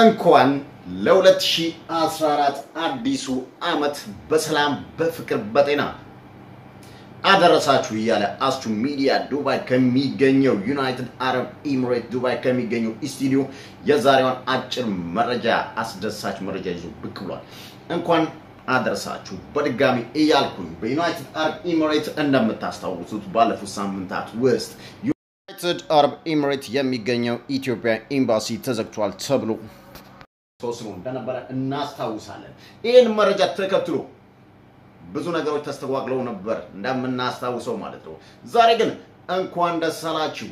እንኳን ለ2014 አዲሱ ዓመት በሰላም በፍቅር በጤና አደረሳችሁ እያለ አስቱ ሚዲያ ዱባይ ከሚገኘው ዩናይትድ አረብ ኤሚሬት ዱባይ ከሚገኘው ስቱዲዮ የዛሬዋን አጭር መረጃ አስደሳች መረጃ ይዞ ብቅ ብሏል። እንኳን አደረሳችሁ በድጋሚ እያልኩኝ በዩናይትድ አረብ ኤሚሬት እንደምታስታውሱት ባለፉት ሳምንታት ውስጥ ዩናይትድ አረብ ኤሚሬት የሚገኘው ኢትዮጵያ ኤምባሲ ተዘግቷል ተብሎ ተወስኖ እንደነበረ እናስታውሳለን። ይህን መረጃ ተከትሎ ብዙ ነገሮች ተስተጓግለው ነበር እንደምናስታውሰው ማለት ነው። ዛሬ ግን እንኳን ደስ አላችሁ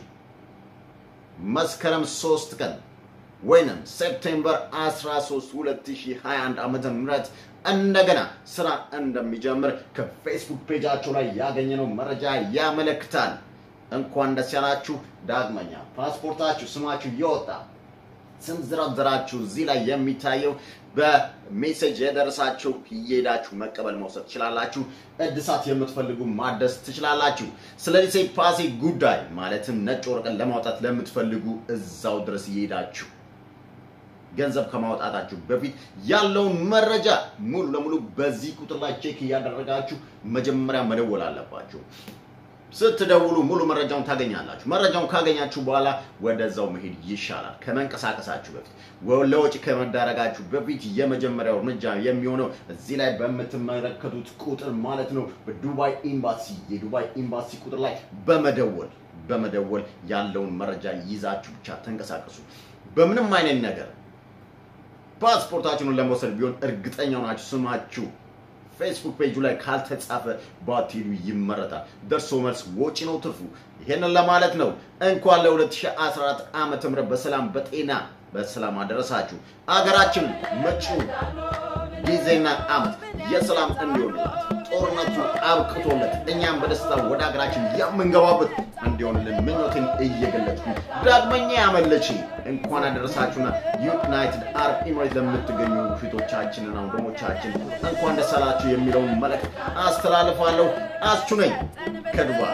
መስከረም 3 ቀን ወይንም ሴፕቴምበር 13 2021 ዓመተ ምህረት እንደገና ስራ እንደሚጀምር ከፌስቡክ ፔጃቸው ላይ ያገኘነው መረጃ ያመለክታል። እንኳን ደስ ያላችሁ። ዳግመኛ ፓስፖርታችሁ ስማችሁ የወጣ ስም ዝርዝራችሁ እዚህ ላይ የሚታየው በሜሴጅ የደረሳችሁ እየሄዳችሁ መቀበል መውሰድ ትችላላችሁ። እድሳት የምትፈልጉ ማደስ ትችላላችሁ። ስለዚህ ፓሴ ጉዳይ ማለትም ነጭ ወረቀት ለማውጣት ለምትፈልጉ እዛው ድረስ እየሄዳችሁ ገንዘብ ከማውጣታችሁ በፊት ያለውን መረጃ ሙሉ ለሙሉ በዚህ ቁጥር ላይ ቼክ እያደረጋችሁ መጀመሪያ መደወል አለባችሁ። ስትደውሉ ሙሉ መረጃውን ታገኛላችሁ። መረጃውን ካገኛችሁ በኋላ ወደዛው መሄድ ይሻላል። ከመንቀሳቀሳችሁ በፊት ለወጪ ከመዳረጋችሁ በፊት የመጀመሪያው እርምጃ የሚሆነው እዚህ ላይ በምትመለከቱት ቁጥር ማለት ነው በዱባይ ኤምባሲ የዱባይ ኤምባሲ ቁጥር ላይ በመደወል በመደወል ያለውን መረጃ ይዛችሁ ብቻ ተንቀሳቀሱ። በምንም አይነት ነገር ፓስፖርታችሁን ለመውሰድ ቢሆን እርግጠኛ ናችሁ ስማችሁ ፌስቡክ ፔጁ ላይ ካልተጻፈ ባትሄዱ ይመረጣል። ደርሶ መልስ ወጪ ነው ትርፉ። ይሄንን ለማለት ነው። እንኳን ለ2014 ዓመተ ምህረት በሰላም በጤና በሰላም አደረሳችሁ። አገራችን መጪው ጊዜና ዓመት የሰላም እንዲሆንላት ጦርነቱ አብቅቶለት እኛም በደስታ ወደ ሀገራችን የምንገባበት እንዲሆንልን ምኞትን እየገለጥኩ ዳግመኛ ያመለች እንኳን አደረሳችሁና ዩናይትድ አረብ ኤሚሬት ለምትገኙ ፊቶቻችንና ወንድሞቻችን እንኳን ደስ አላችሁ የሚለውን መልእክት አስተላልፋለሁ። አስቹ ነኝ ከዱባይ።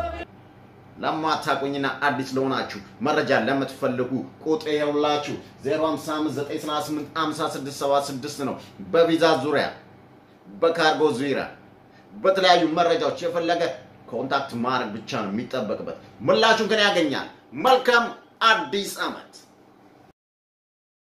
ለማታቆኝና አዲስ ለሆናችሁ መረጃ ለምትፈልጉ ቁጥር የውላችሁ 0559385676 ነው። በቪዛ ዙሪያ በካርጎ ዙሪያ በተለያዩ መረጃዎች የፈለገ ኮንታክት ማድረግ ብቻ ነው የሚጠበቅበት። ምላሹን ግን ያገኛል። መልካም አዲስ ዓመት